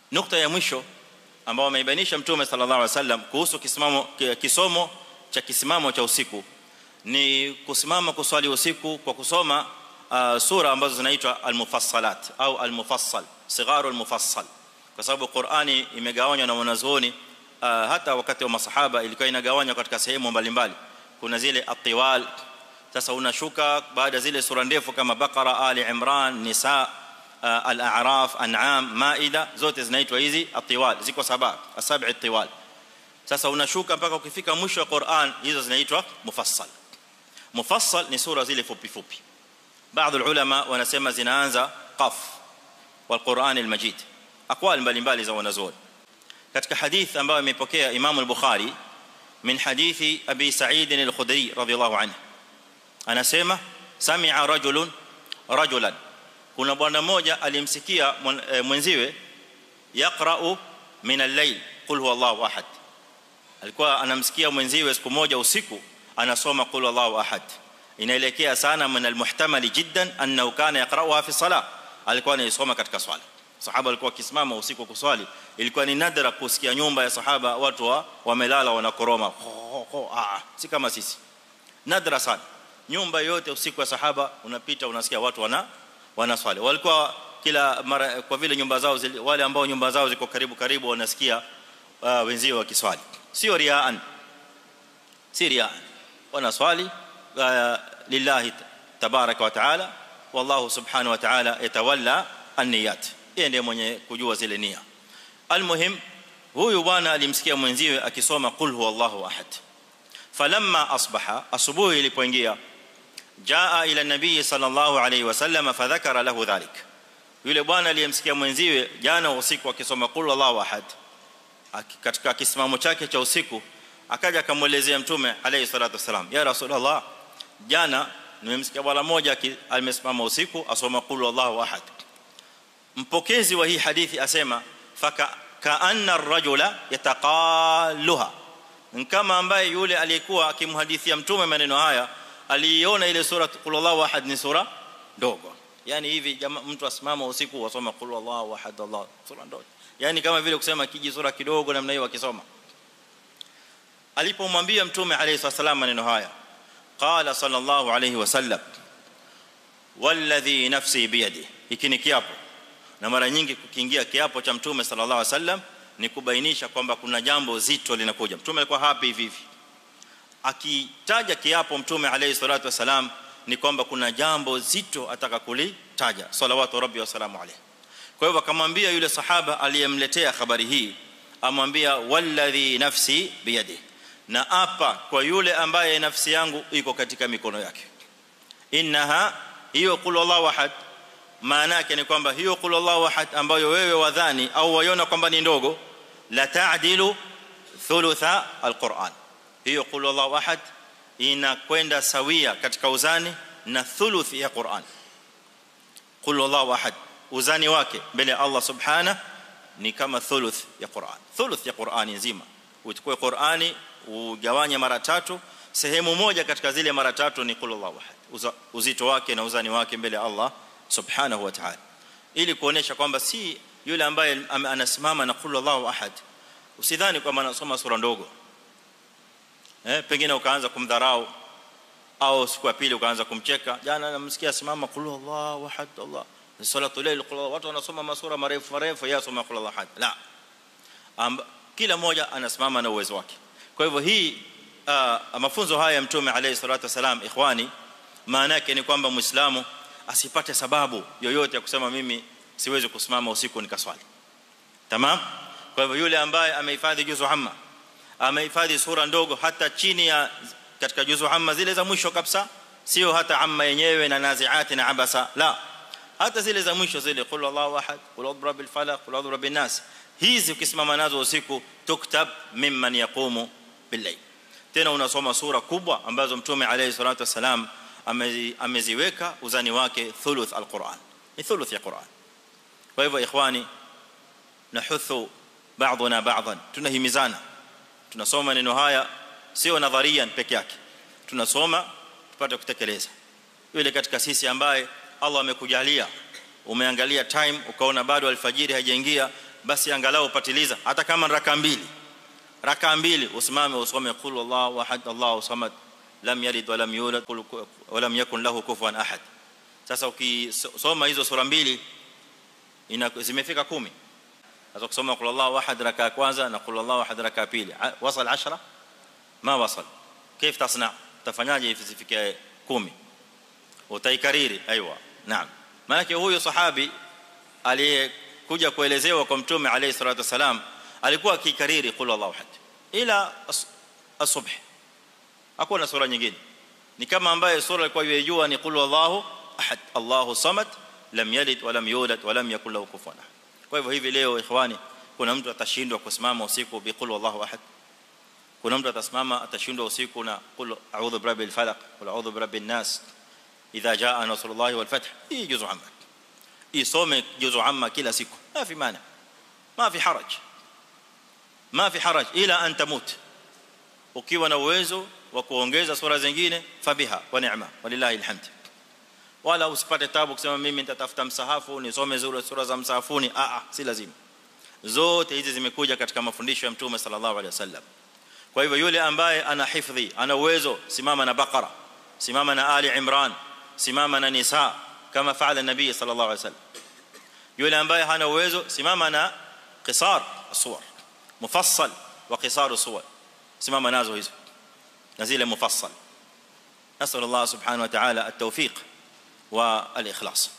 nukta ya mwisho ambao ameibainisha mtume sallallahu alaihi wasallam kuhusu kisimamo kisomo cha kisimamo cha usiku ni kusimama kuswali usiku kwa kusoma uh, sura ambazo zinaitwa al-mufassalat au al-mufassal sigharu al-mufassal kwa sababu Qur'ani imegawanywa na wanazuoni uh, hata wakati wa masahaba ilikuwa inagawanywa katika sehemu mbalimbali kuna zile atiwal sasa unashuka baada zile sura ndefu kama Baqara Ali Imran Nisa uh, Al-A'raf An'am Maida zote zinaitwa hizi atiwal ziko saba asab'i atiwal sasa unashuka mpaka ukifika mwisho wa Qur'an hizo zinaitwa mufassal mufassal ni sura zile fupi fupi baadhi ulama wanasema zinaanza qaf wal Qur'an al-Majid aqwal mbalimbali za wanazuoni katika hadith ambayo imepokea Imam al-Bukhari min hadithi Abi Sa'id al-Khudri radhiyallahu anhu anasema sami'a rajulun rajulan kuna bwana mmoja alimsikia mwenziwe yaqra'u min al-layl qul huwallahu ahad alikuwa anamsikia mwenziwe siku moja usiku anasoma qul huwallahu ahad inaelekea sana min al-muhtamali jiddan annahu kana yaqra'uha fi salah alikuwa anaisoma katika swala sahaba alikuwa akisimama usiku kuswali ilikuwa ni nadra kusikia nyumba ya sahaba watu wa wamelala wanakoroma ah si kama sisi nadra sana nyumba yote usiku wa sahaba unapita unasikia watu wana wanaswali walikuwa kila mara kwa vile nyumba zao zili, wale ambao nyumba zao ziko karibu karibu wanasikia uh, wenzio wakiswali sio riaan si riaan wanaswali uh, lillahi tabaraka wa taala wallahu subhanahu wa taala yatawalla an-niyat yeye ndiye mwenye kujua zile nia almuhim huyu bwana alimsikia mwenziwe akisoma qul huwallahu ahad falamma asbaha asubuhi ilipoingia jaa ila nabii sallallahu alayhi wasallam fadhakara lahu dhalik yule bwana aliyemsikia mwenziwe jana usiku akisoma qul huwallahu ahad katika kisimamo chake cha usiku akaja akamuelezea mtume alayhi salatu wasalam ya rasulullah jana nimemsikia bwana mmoja amesimama usiku asoma qul huwallahu ahad mpokezi wa hii hadithi asema faka kaanna ar-rajula yataqalluha kama ambaye yule aliyekuwa akimhadithia mtume maneno haya aliiona ile sura qul huwallahu ahad ni sura ndogo yani hivi jamaa mtu asimama usiku wasoma qul huwallahu ahad Allah sura ndogo yani kama vile kusema kiji sura kidogo namna hiyo akisoma alipomwambia mtume alayhi wasallam maneno haya qala sallallahu alayhi wasallam walladhi nafsi biyadi hiki ni kiapo na mara nyingi kukiingia kiapo cha mtume sallallahu alaihi wasallam ni kubainisha kwamba kuna jambo zito linakuja mtume alikuwa happy hivi hivi akitaja kiapo mtume alayhi salatu wasalam ni kwamba kuna jambo zito ataka kulitaja salawatu rabbi wasalamu alayhi kwa hivyo akamwambia yule sahaba aliyemletea habari hii amwambia walladhi nafsi biyadi na apa kwa yule ambaye nafsi yangu iko katika mikono yake innaha hiyo qul wallahu ahad maana yake ni kwamba hiyo qul Allahu ahad ambayo wewe wadhani au waiona kwamba ni ndogo la ta'dilu thulutha alquran hiyo qul Allahu ahad inakwenda sawia katika uzani na thuluth ya Qur'an qul Allahu ahad uzani wake mbele ya Allah subhana ni kama thuluth ya Qur'an thuluth ya Qur'ani nzima uchukue Qur'ani ugawanye mara tatu sehemu moja katika zile mara tatu ni qul Allahu ahad uzito wake na uzani wake mbele ya Allah subhanahu wa ta'ala ili kuonesha kwamba si yule ambaye anasimama na qul Allahu ahad usidhani kwamba anasoma sura ndogo eh pengine ukaanza kumdharau au siku ya pili ukaanza kumcheka jana namsikia simama qul Allahu ahad Allah salatu layl qul watu wanasoma masura marefu marefu yeye asoma qul Allahu ahad la Amba, kila mmoja anasimama na uwezo wake kwa hivyo hii uh, mafunzo haya ya mtume alayhi salatu wasalam ikhwani maana yake ni kwamba muislamu asipate sababu yoyote ya kusema mimi siwezi kusimama usiku nikaswali tamam kwa hivyo yule ambaye amehifadhi juzu amma amehifadhi sura ndogo hata chini ya katika juzu amma zile za mwisho kabisa sio hata amma yenyewe na naziati na abasa la hata zile za mwisho zile qul Allahu ahad qul a'udhu birabbil falaq qul a'udhu birabbin nas hizi ukisimama nazo usiku tuktab mimman yaqumu billayl tena unasoma sura kubwa ambazo mtume alayhi salatu wasalam ameziweka uzani wake thuluth alquran ni thuluth ya quran kwa hivyo ikhwani nahuthu baadhuna baadhan tunahimizana tunasoma neno haya sio nadharian peke yake tunasoma tupate kutekeleza yule katika sisi ambaye Allah amekujalia umeangalia time ukaona bado alfajiri haijaingia basi angalau upatiliza hata kama raka mbili raka mbili usimame usome qul wallahu ahad Allahu samad lam yalid wa lam yulad wa lam yakun lahu kufuwan ahad sasa ukisoma hizo sura mbili ina zimefika 10 sasa kusoma qul wallahu ahad raka ya kwanza na qul wallahu ahad raka ya pili wasal 10 ma wasal كيف تصنع utafanyaje ifike 10 utaikariri aiywa naam maana huyo sahabi aliyekuja kuelezewa kwa mtume alayhi salatu wasalam alikuwa akikariri qul wallahu ahad ila asubh hakuna sura nyingine ni kama ambaye sura alikuwa yajua ni qul wallahu ahad Allahu samad lam yalid wa lam yulad wa lam yakul lahu kufuwan ahad kwa hivyo hivi leo ikhwani kuna mtu atashindwa kusimama usiku bi qul wallahu ahad kuna mtu atasimama atashindwa usiku na qul a'udhu birabbil falaq qul a'udhu birabbin nas idha jaa nasrullahi wal fath hii juzu amma isome juzu amma kila siku ma fi maana ma fi haraj ma fi haraj ila an tamut ukiwa na uwezo wa kuongeza sura zingine fabiha wa ni'ma walillahi alhamd wala usipate tabu kusema mimi nitatafuta msahafu nisome zile sura za msahafuni a a si lazima zote hizi zimekuja katika mafundisho ya mtume sallallahu alaihi wasallam kwa hivyo yule ambaye ana hifdhi ana uwezo simama na baqara simama na ali imran simama na nisa kama faala nabii sallallahu alaihi wasallam yule ambaye hana uwezo simama na qisar as-suwar mufassal wa qisar as-suwar simama nazo hizo na zile mufassal نسال الله سبحانه وتعالى التوفيق والاخلاص